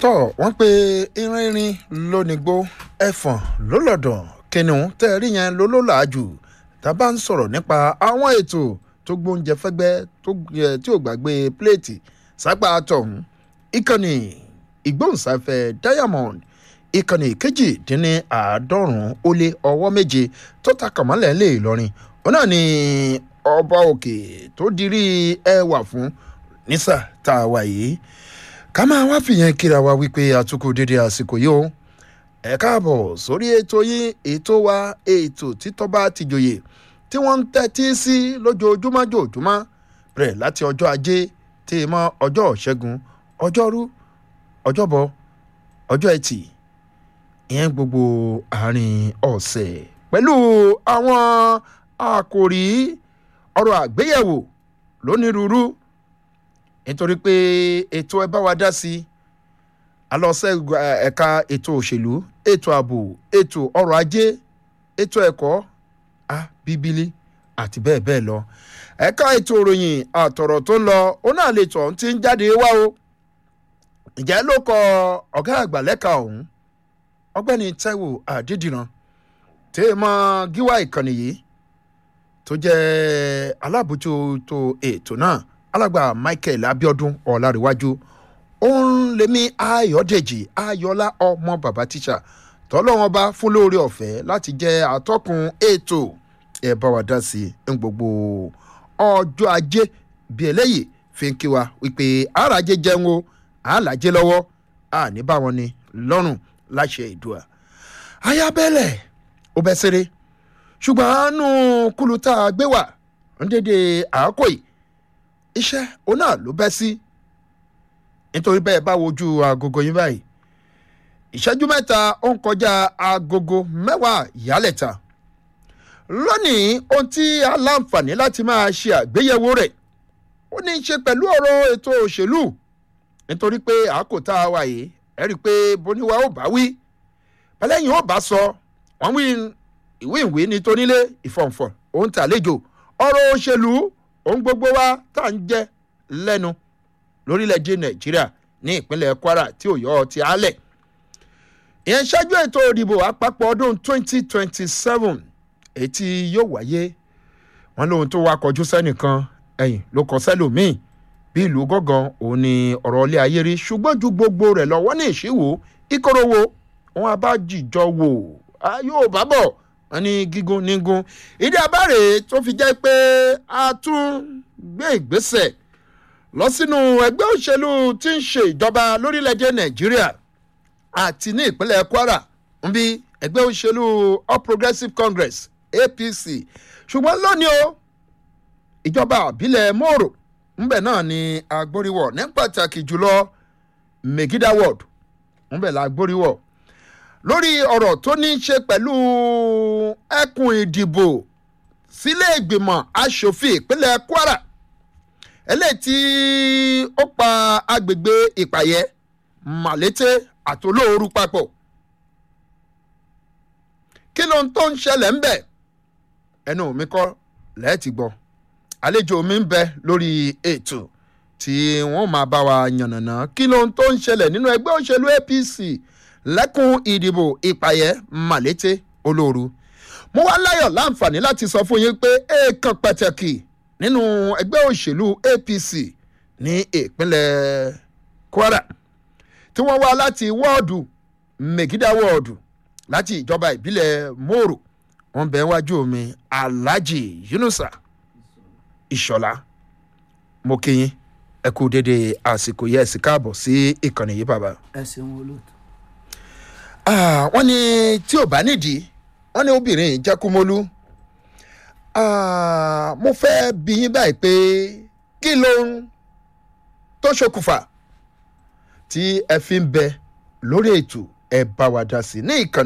tọ́ wọ́n pe irinrin lónìgbò ẹ̀fọ̀n lólọ́dọ̀ kìnìún tẹ́ ẹ rí yẹn ló ló làájù tá a bá ń sọ̀rọ̀ nípa àwọn ètò tó gbóúnjẹ fẹ́gbẹ́ tó yẹ tí ò gbàgbé pléètì sápá tọ̀hún ìkànnì ìgbóhùnsáfẹ́ diamond ìkànnì kejìdínní àádọ́rùn-ún ó lé ọwọ́ méje tó ta kàmọ́lẹ̀ lé ìlọrin òun náà ni ọba òkè tó dirí ẹwà fún nísà tá a wà yìí ká máa wá fìyẹn kíra wa wípé àtúkù dédé àsìkò yìí o ẹ káàbọ̀ sórí ètò yín ètò wa ètò títọ́ bá ti jòyè tí wọ́n ń tẹ́tí sí lójoojúmọ́ jòjúmọ́ bẹ̀rẹ̀ láti ọjọ́ ajé tí ì mọ́ ọjọ́ ṣẹ́gun ọjọ́rú ọjọ́bọ ọjọ́ ẹtì ìyẹn gbogbo àárín ọ̀sẹ̀ pẹ̀lú àwọn àkòrí ọ̀rọ̀ àgbéyẹ̀wò lónírúurú nítorí pé ètò ẹ bá wa dá sí alọ́sẹ̀ ẹ̀ka ètò òṣèlú ètò ààbò ètò ọrọ̀ ajé ètò ẹ̀kọ́ a bíbélì àti bẹ́ẹ̀ bẹ́ẹ̀ lọ ẹ̀ka ètò ìròyìn àtọ̀rọ̀ tó ń lọ ó náà lè tọ̀ ń ti ń jáde wá o ǹjẹ́ ló kọ ọ̀gá àgbà lẹ́ka ọ̀hún ọgbẹ́ni taiwo adédìran tèèmọ̀ gíwá ìkànnì yìí tó jẹ́ alábòjútó ètò náà alàgbà michael abiodun ọ̀làríwájú òun lèmi ayọ̀dèjì ayọ̀lá ọmọ bàbá tíṣà tọ́lọ́wọ́n bá fún lóore ọ̀fẹ́ láti jẹ́ atọ́kùn ètò ẹ̀ bá wa dá sí i ń gbogbo ọjọ́ ajé bíi eléyìí fi ń kí wa wípé àràjẹ jẹun o àlàjẹ lọ́wọ́ àní bá wọn ni lọ́rùn láṣẹ ìdùà ayábẹ́lẹ̀ ó bẹ́ sẹ́rẹ́ ṣùgbọ́n àánú kúlù tá a gbé wà ń dédé àákò yìí iṣẹ́ òun náà ló bẹ́ sí nítorí bẹ́ẹ̀ bá wojú agogo yín báyìí ìṣẹ́jú mẹ́ta ó ń kọjá agogo mẹ́wàá ìyálẹ̀ta lónìí ohun tí a láǹfààní láti máa ṣe àgbéyẹ̀wò rẹ̀ ó ní í ṣe pẹ̀lú ọ̀rọ̀ ètò òṣèlú nítorí pé àákò tá a wà yìí ẹ rí i pé bóníwá ó bá wí bẹ́lẹ́yìn ó bá sọ wọ́n wí ìwé ìwé ní tonílé ìfọ̀nfọ̀n òun tàlejò ọ̀rọ̀ òṣèlú ohun gbogbo wa tá à ń jẹ lẹ́nu lórílẹ̀‐èdè nàìjíríà ní ìpínlẹ̀ kwara tí ò yọ ọ ti álẹ̀ ìyẹn ṣáájú ètò òdìbò àpapọ̀ ọdún 2027 ètí yóò wáyé wọn lóhun tó wá kọjú sẹ́nìkan ẹ̀yìn ló kọ sẹ́lòmíì bí ìlú gángan òun ni ọ̀rọ̀ ilé ayé rí ṣùgbọ́n ju gbogbo rẹ̀ lọ wọ́n ní ìṣíwò ìkórówó wọn abájìjọ wò á yóò bá bọ̀ wọn ní gígùn nígùn ìdí abáre tó fi jẹ́ pé a tún gbé ìgbésẹ̀ lọ sínú ẹgbẹ́ òṣèlú tí ń ṣe ìjọba lórílẹ̀‐èdè nàìjíríà àti ní ìpínlẹ̀ kwara ń bí ẹgbẹ́ òṣèlú all progressives congress apc ṣùgbọ́n lónìí o ìjọba àbílẹ̀ mòrò ńbẹ̀ náà ni agbóríwọ̀ ní pàtàkì jùlọ megida ward ńbẹ̀ la agbóríwọ̀ lórí ọ̀rọ̀ tó ní í ṣe pẹ̀lú ẹkùn ìdìbò sílé ìgbìmọ̀ asòfin ìpínlẹ̀ kwara eléyìí tí ó pa agbègbè ìpàyẹ màlété àtolóoru papọ̀ kí ló ń tó ń ṣẹlẹ̀ ń bẹ̀ ẹnu mi kọ́ lẹ́ẹ̀tì gbọ́ àlejò mi ń bẹ lórí ètò tí wọ́n máa bá wa yànnàná kí ló ń tó ń ṣẹlẹ̀ nínú ẹgbẹ́ òṣèlú apc lẹ́kùn ìdìbò ìpàyẹ màlété olóoru mo wá láyọ̀ láǹfààní láti sọ fún yín pé èèkàn pàtàkì nínú ẹgbẹ́ òṣèlú apc ní ìpínlẹ̀ kwara tí wọ́n wá láti wọ́ọ̀dù megida wọ́ọ̀dù láti ìjọba ìbílẹ̀ mòrò wọ́n bẹ̀ wájú mi alhaji yunusa ìṣọ̀lá mo kí yín ẹ kú dédé àsìkò yẹ ẹsì káàbọ̀ sí ìkànnì yìí bàbá. ẹ ṣeun olóòtú. wọ́n ní tí ò bá nídìí wọ́n ní obìnrin jẹ́kúmólú mo fẹ́ bí yín báyìí pé kí ló ń tó ṣokùnfà tí ẹ fi ń bẹ lórí ètò ẹ bá wa dá sí ní ìkànnì.